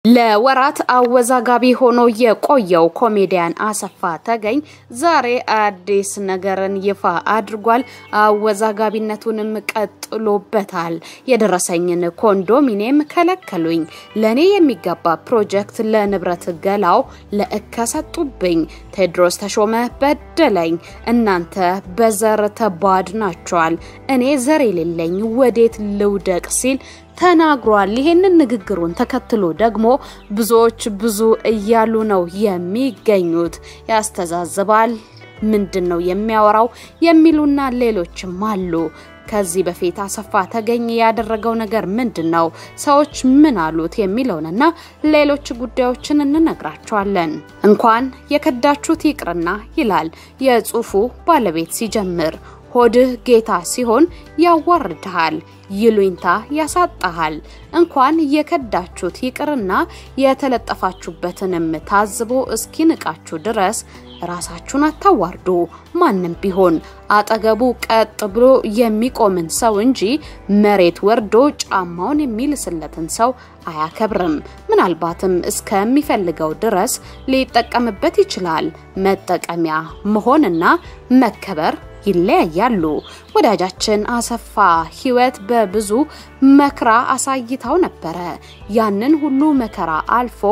ለወራት አወዛጋቢ ሆኖ የቆየው ኮሜዲያን አሰፋ ተገኝ ዛሬ አዲስ ነገርን ይፋ አድርጓል። አወዛጋቢነቱንም ቀጥሎበታል። የደረሰኝን ኮንዶሚኒየም ከለከሉኝ፣ ለእኔ የሚገባ ፕሮጀክት ለንብረት ገላው ለእከ ሰጡብኝ፣ ቴዎድሮስ ተሾመ በደለኝ፣ እናንተ በዘር ተባድናችኋል፣ እኔ ዘር የሌለኝ ወዴት ልውደቅ ሲል ተናግሯል። ይሄንን ንግግሩን ተከትሎ ደግሞ ብዙዎች ብዙ እያሉ ነው የሚገኙት። ያስተዛዝባል፣ ምንድን ነው የሚያወራው የሚሉና ሌሎችም አሉ። ከዚህ በፊት አሰፋ ተገኝ ያደረገው ነገር ምንድን ነው? ሰዎች ምን አሉት? የሚለውንና ሌሎች ጉዳዮችን እንነግራቸዋለን። እንኳን የከዳችሁት ይቅርና ይላል የጽሁፉ ባለቤት ሲጀምር ሆድህ ጌታ ሲሆን ያዋርድሃል፣ ይሉኝታ ያሳጣሃል። እንኳን የከዳችሁት ይቅርና የተለጠፋችሁበትንም ታዝቦ እስኪንቃችሁ ድረስ ራሳችሁን አታዋርዱ። ማንም ቢሆን አጠገቡ ቀጥ ብሎ የሚቆምን ሰው እንጂ መሬት ወርዶ ጫማውን የሚልስለትን ሰው አያከብርም። ምናልባትም እስከሚፈልገው ድረስ ሊጠቀምበት ይችላል። መጠቀሚያ መሆንና መከበር ይለያያሉ። ወዳጃችን አሰፋ ህይወት በብዙ መከራ አሳይታው ነበረ። ያንን ሁሉ መከራ አልፎ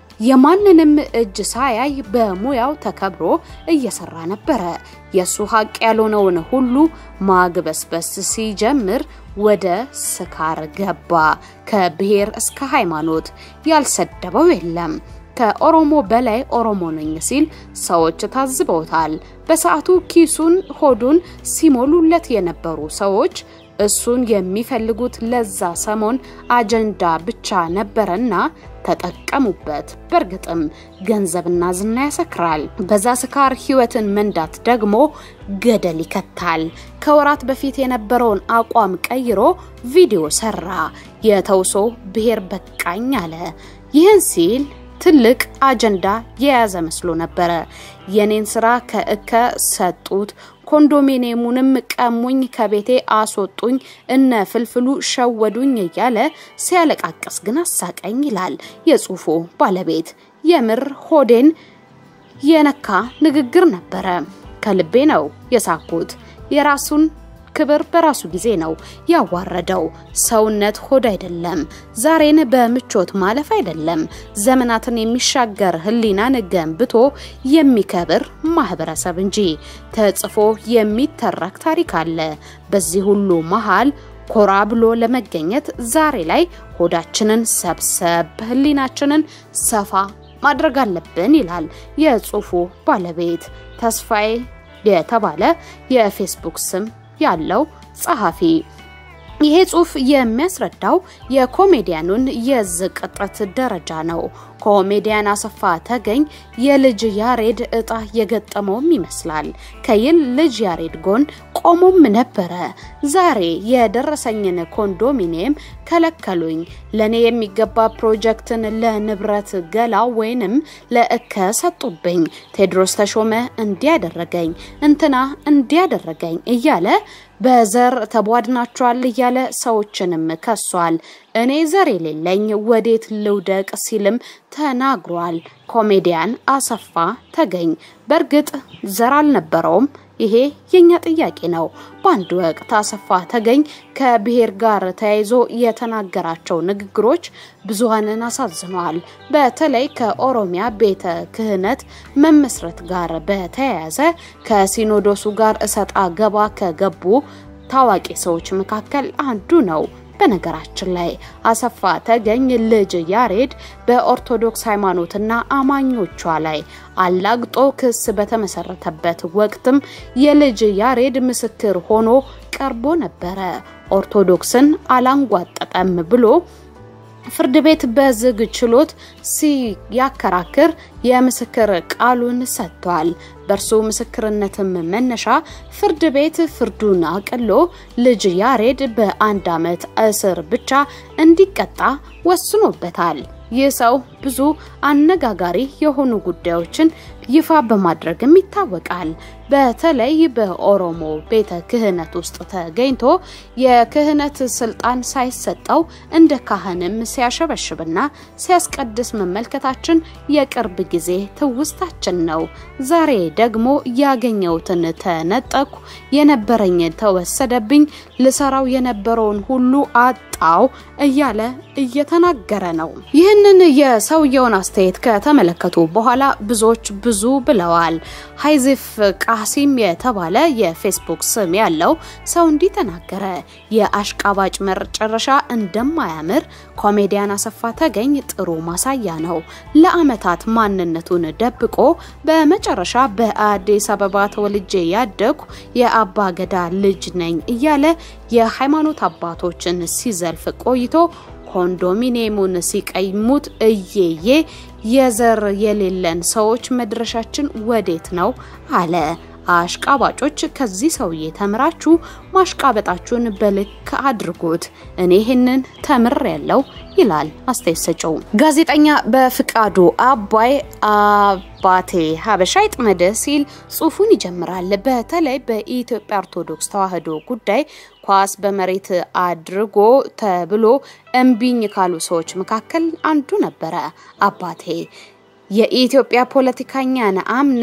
የማንንም እጅ ሳያይ በሙያው ተከብሮ እየሰራ ነበረ። የሱ ሀቅ ያልሆነውን ሁሉ ማግበስበስ ሲጀምር ወደ ስካር ገባ። ከብሔር እስከ ሃይማኖት ያልሰደበው የለም። ከኦሮሞ በላይ ኦሮሞ ነኝ ሲል ሰዎች ታዝበውታል። በሰዓቱ ኪሱን ሆዱን ሲሞሉለት የነበሩ ሰዎች እሱን የሚፈልጉት ለዛ ሰሞን አጀንዳ ብቻ ነበረና ተጠቀሙበት። በእርግጥም ገንዘብና ዝና ያሰክራል። በዛ ስካር ህይወትን መንዳት ደግሞ ገደል ይከታል። ከወራት በፊት የነበረውን አቋም ቀይሮ ቪዲዮ ሰራ። የተውሶ ብሔር በቃኝ አለ። ይህን ሲል ትልቅ አጀንዳ የያዘ መስሎ ነበረ። የኔን ስራ ከእከ ሰጡት፣ ኮንዶሚኒየሙንም ቀሙኝ፣ ከቤቴ አስወጡኝ፣ እነ ፍልፍሉ ሸወዱኝ እያለ ሲያለቃቅስ ግን አሳቀኝ ይላል የጽሁፉ ባለቤት። የምር ሆዴን የነካ ንግግር ነበረ። ከልቤ ነው የሳኩት። የራሱን ክብር በራሱ ጊዜ ነው ያዋረደው። ሰውነት ሆድ አይደለም። ዛሬን በምቾት ማለፍ አይደለም። ዘመናትን የሚሻገር ህሊናን ገንብቶ የሚከብር ማህበረሰብ እንጂ ተጽፎ የሚተረክ ታሪክ አለ። በዚህ ሁሉ መሃል ኮራ ብሎ ለመገኘት ዛሬ ላይ ሆዳችንን ሰብሰብ፣ ህሊናችንን ሰፋ ማድረግ አለብን ይላል የጽሁፉ ባለቤት ተስፋዬ የተባለ የፌስቡክ ስም ያለው ጸሐፊ። ይሄ ጽሁፍ የሚያስረዳው የኮሜዲያኑን የዝቅጠት ደረጃ ነው። ኮሜዲያን አሰፋ ተገኝ የልጅ ያሬድ እጣ የገጠመውም ይመስላል። ከይል ልጅ ያሬድ ጎን ቆሞም ነበረ። ዛሬ የደረሰኝን ኮንዶሚኒየም ከለከሉኝ፣ ለእኔ የሚገባ ፕሮጀክትን ለንብረት ገላው ወይንም ለእከ ሰጡብኝ፣ ቴዎድሮስ ተሾመ እንዲያደረገኝ፣ እንትና እንዲያደረገኝ እያለ በዘር ተቧድናቸዋል እያለ ሰዎችንም ከሷል። እኔ ዘር የሌለኝ ወዴት ልውደቅ ሲልም ተናግሯል። ኮሜዲያን አሰፋ ተገኝ በእርግጥ ዘር አልነበረውም። ይሄ የኛ ጥያቄ ነው። በአንድ ወቅት አሰፋ ተገኝ ከብሔር ጋር ተያይዞ የተናገራቸው ንግግሮች ብዙሃንን አሳዝነዋል። በተለይ ከኦሮሚያ ቤተ ክህነት መመስረት ጋር በተያያዘ ከሲኖዶሱ ጋር እሰጣ ገባ ከገቡ ታዋቂ ሰዎች መካከል አንዱ ነው። በነገራችን ላይ አሰፋ ተገኝ ልጅ ያሬድ በኦርቶዶክስ ሃይማኖትና አማኞቿ ላይ አላግጦ ክስ በተመሰረተበት ወቅትም የልጅ ያሬድ ምስክር ሆኖ ቀርቦ ነበረ። ኦርቶዶክስን አላንጓጠጠም ብሎ ፍርድ ቤት በዝግ ችሎት ሲያከራክር የምስክር ቃሉን ሰጥቷል። በእርሱ ምስክርነትም መነሻ ፍርድ ቤት ፍርዱን አቅሎ ልጅ ያሬድ በአንድ ዓመት እስር ብቻ እንዲቀጣ ወስኖበታል። ይህ ሰው ብዙ አነጋጋሪ የሆኑ ጉዳዮችን ይፋ በማድረግም ይታወቃል። በተለይ በኦሮሞ ቤተ ክህነት ውስጥ ተገኝቶ የክህነት ስልጣን ሳይሰጠው እንደ ካህንም ሲያሸበሽብና ሲያስቀድስ መመልከታችን የቅርብ ጊዜ ትውስታችን ነው። ዛሬ ደግሞ ያገኘሁትን ተነጠኩ፣ የነበረኝ ተወሰደብኝ፣ ልሰራው የነበረውን ሁሉ አጣው እያለ እየተናገረ ነው። ይህንን የሰውየውን አስተያየት ከተመለከቱ በኋላ ብዙዎች ብዙ ብለዋል። ሀይዚፍ ቃሲም የተባለ የፌስቡክ ስም ያለው ሰው እንዲህ ተናገረ። የአሽቃባጭ መጨረሻ እንደማያምር ኮሜዲያን አሰፋ ተገኝ ጥሩ ማሳያ ነው። ለአመታት ማንነቱን ደብቆ በመጨረሻ በአዲስ አበባ ተወልጄ ያደግኩ የአባ ገዳ ልጅ ነኝ እያለ የሃይማኖት አባቶችን ሲዘልፍ ቆይቶ ኮንዶሚኒየሙን ሲቀይሙት እየዬ የዘር የሌለን ሰዎች መድረሻችን ወዴት ነው አለ። አሽቃባጮች ከዚህ ሰውዬ ተምራችሁ ማሽቃበጣችሁን በልክ አድርጉት። እኔ ይህንን ተምር ያለው ይላል አስተያየት ሰጪው ጋዜጠኛ በፍቃዱ አባይ አባቴ ሀበሻ ይጥመድ ሲል ጽሁፉን ይጀምራል። በተለይ በኢትዮጵያ ኦርቶዶክስ ተዋሕዶ ጉዳይ ኳስ በመሬት አድርጎ ተብሎ እምቢኝ ካሉ ሰዎች መካከል አንዱ ነበረ አባቴ። የኢትዮጵያ ፖለቲከኛን አምነ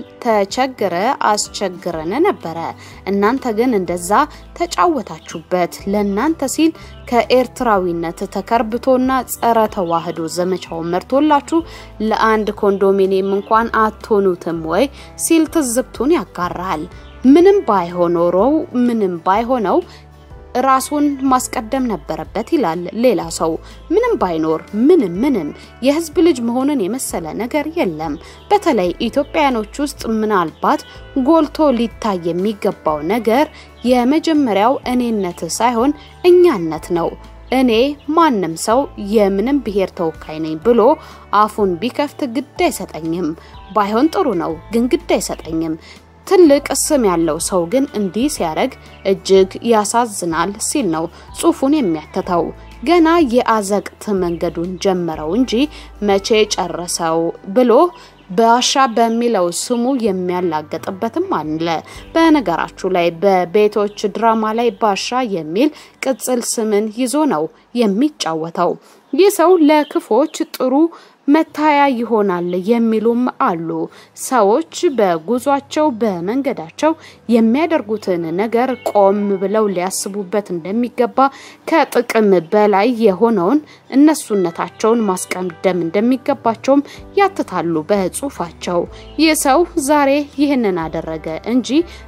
ተቸግረ አስቸግረን ነበረ። እናንተ ግን እንደዛ ተጫወታችሁበት። ለእናንተ ሲል ከኤርትራዊነት ተከርብቶና ጸረ ተዋህዶ ዘመቻውን መርቶላችሁ ለአንድ ኮንዶሚኒየም እንኳን አትሆኑትም ወይ ሲል ትዝብቱን ያጋራል። ምንም ባይሆኖረው ምንም ባይሆነው ራሱን ማስቀደም ነበረበት ይላል ሌላ ሰው። ምንም ባይኖር ምንም ምንም የህዝብ ልጅ መሆንን የመሰለ ነገር የለም። በተለይ ኢትዮጵያኖች ውስጥ ምናልባት ጎልቶ ሊታይ የሚገባው ነገር የመጀመሪያው እኔነት ሳይሆን እኛነት ነው። እኔ ማንም ሰው የምንም ብሔር ተወካይ ነኝ ብሎ አፉን ቢከፍት ግድ አይሰጠኝም። ባይሆን ጥሩ ነው፣ ግን ግድ አይሰጠኝም። ትልቅ ስም ያለው ሰው ግን እንዲህ ሲያደርግ እጅግ ያሳዝናል ሲል ነው ጽሁፉን የሚያትተው። ገና የአዘቅት መንገዱን ጀመረው እንጂ መቼ ጨረሰው ብሎ ባሻ በሚለው ስሙ የሚያላገጥበትም አለ። በነገራችሁ ላይ በቤቶች ድራማ ላይ ባሻ የሚል ቅጽል ስምን ይዞ ነው የሚጫወተው። ይህ ሰው ለክፎች ጥሩ መታያ ይሆናል የሚሉም አሉ። ሰዎች በጉዟቸው በመንገዳቸው የሚያደርጉትን ነገር ቆም ብለው ሊያስቡበት እንደሚገባ ከጥቅም በላይ የሆነውን እነሱነታቸውን ማስቀደም እንደሚገባቸውም ያትታሉ በጽሁፋቸው። ይህ ሰው ዛሬ ይህንን አደረገ እንጂ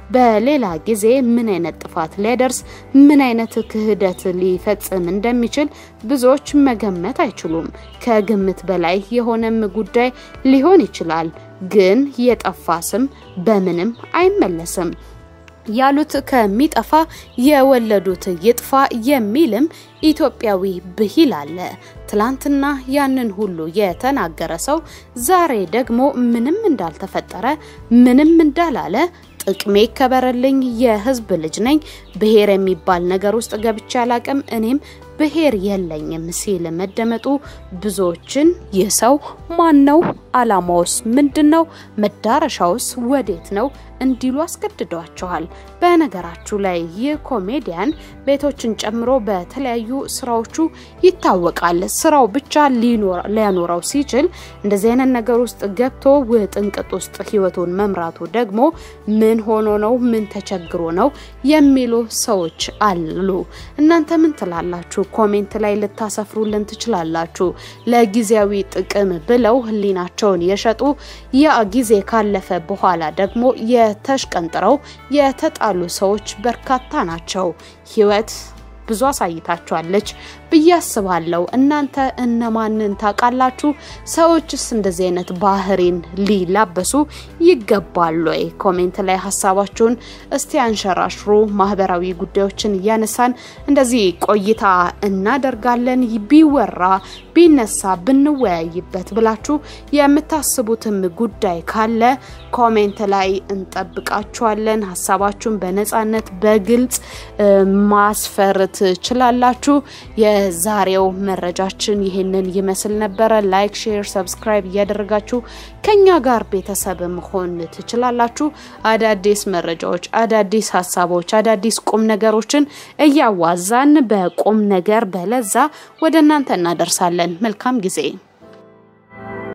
በሌላ ጊዜ ምን አይነት ጥፋት ሊያደርስ ምን አይነት ክህደት ሊፈጽም እንደሚችል ብዙዎች መገመት አይችሉም። ከግምት በላይ የሆነም ጉዳይ ሊሆን ይችላል። ግን የጠፋ ስም በምንም አይመለስም ያሉት ከሚጠፋ የወለዱት ይጥፋ የሚልም ኢትዮጵያዊ ብሂል አለ። ትላንትና ያንን ሁሉ የተናገረ ሰው ዛሬ ደግሞ ምንም እንዳልተፈጠረ ምንም እንዳላለ ጥቅሜ ይከበረልኝ፣ የህዝብ ልጅ ነኝ፣ ብሔር የሚባል ነገር ውስጥ ገብቼ አላቅም፣ እኔም ብሔር የለኝም ሲል መደመጡ ብዙዎችን ይህ ሰው ማን ነው? አላማውስ ምንድን ነው? መዳረሻውስ ወዴት ነው እንዲሉ አስገድዷቸዋል። በነገራችሁ ላይ ይህ ኮሜዲያን ቤቶችን ጨምሮ በተለያዩ ስራዎቹ ይታወቃል። ስራው ብቻ ሊያኖረው ሲችል እንደዚህ አይነት ነገር ውስጥ ገብቶ ውጥንቅጥ ውስጥ ህይወቱን መምራቱ ደግሞ ምን ሆኖ ነው? ምን ተቸግሮ ነው የሚሉ ሰዎች አሉ። እናንተ ምን ትላላችሁ? ኮሜንት ላይ ልታሰፍሩልን ትችላላችሁ። ለጊዜያዊ ጥቅም ብለው ህሊናቸውን የሸጡ ያ ጊዜ ካለፈ በኋላ ደግሞ የተሽቀንጥረው የተጣሉ ሰዎች በርካታ ናቸው። ህይወት ብዙ አሳይታችኋለች ብዬ አስባለሁ። እናንተ እነማንን ታውቃላችሁ? ሰዎችስ እንደዚህ አይነት ባህሪን ሊላበሱ ይገባሉ ወይ? ኮሜንት ላይ ሀሳባችሁን እስቲ አንሸራሽሩ። ማህበራዊ ጉዳዮችን እያነሳን እንደዚህ ቆይታ እናደርጋለን። ቢወራ ቢነሳ ብንወያይበት ብላችሁ የምታስቡትም ጉዳይ ካለ ኮሜንት ላይ እንጠብቃችኋለን። ሀሳባችሁን በነጻነት በግልጽ ማስፈር ትችላላችሁ። የዛሬው መረጃችን ይህንን ይመስል ነበረ። ላይክ፣ ሼር፣ ሰብስክራይብ እያደረጋችሁ ከኛ ጋር ቤተሰብ መሆን ትችላላችሁ። አዳዲስ መረጃዎች፣ አዳዲስ ሀሳቦች፣ አዳዲስ ቁም ነገሮችን እያዋዛን በቁም ነገር በለዛ ወደ እናንተ እናደርሳለን። መልካም ጊዜ